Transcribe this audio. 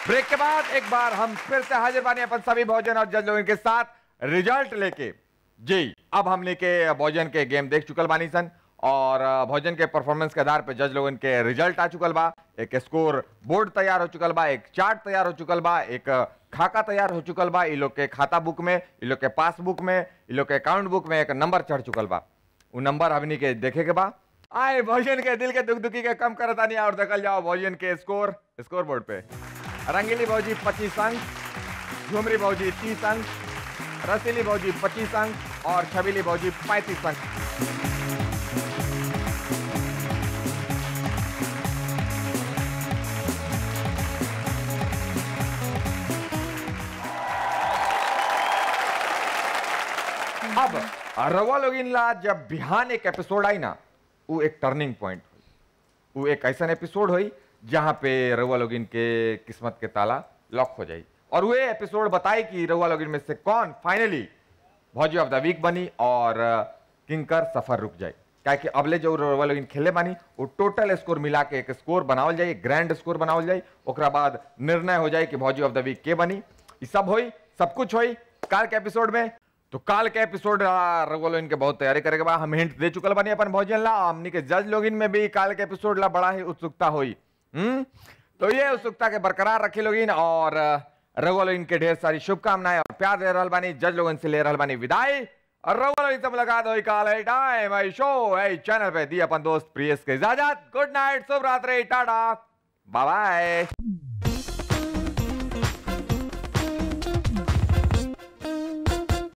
break के बाद एक बार हम फिर से हाजिर बानी अपन सभी भोजन और जज लोगों के साथ रिजल्ट लेके जी अब हमने के भोजन के गेम देख चुकल बानी सन और अ, भोजन के परफॉर्मेंस के आधार पे जज लोगन के रिजल्ट आ चुकल बा एक स्कोर बोर्ड तैयार हो चुकल बा एक चार्ट तैयार हो चुकल बा एक अ, खाका तैयार हो चुकल बा इ लोग के खाता बुक में इ लोग के पासबुक में इ लोग के अकाउंट बुक में एक नंबर चढ़ चुकल बा उ नंबर हमनी के देखे के बा आए भोजन के दिल के दुख दुखी के कम करता नहीं और देखल जाओ भोजन के स्कोर स्कोर बोर्ड पे रंगीली भौजी पच्चीस अंक झुमरी भौजी तीस अंक रसीली भौजी पच्चीस अंक और छबीली भौजी पैंतीस अंक अब रवा लोगिन ला जब बिहान एक एपिसोड आई ना वो एक टर्निंग पॉइंट हुई वो एक ऐसा एपिसोड हुई जहां पे रवा लोगिन के किस्मत के ताला लॉक हो जाई और वो एपिसोड बताई कि रवा लोगिन में से कौन फाइनली भौजी ऑफ द वीक बनी और अ, किंकर सफर रुक जाए क्या कि अबले जो रवा लोगिन खेले बानी वो टोटल स्कोर मिला के एक स्कोर बनावल जाए ग्रैंड स्कोर बनावल जाए ओकरा बाद निर्णय हो जाए कि भौजी ऑफ द वीक के बनी ई सब होई सब कुछ होई काल के एपिसोड में तो काल के एपिसोड रघुवल इनके बहुत तैयारी करेके बा हम हिंट दे चुकल बानी अपन भोजन ला हमनी के जज लोगिन में भी काल के एपिसोड ला बड़ा ही उत्सुकता हुई हम्म तो ये उत्सुकता के बरकरार रखे लोगिन और रघुवल इनके ढेर सारी शुभकामनाएं और प्यार दे रहल बानी जज लोगन से ले रहल बानी विदाई और रघुवल सब लगा दो काल है टाइम है शो है चैनल पे दी अपन दोस्त प्रियस के इजाजत गुड नाइट शुभ रात्रि टाटा बाय बाय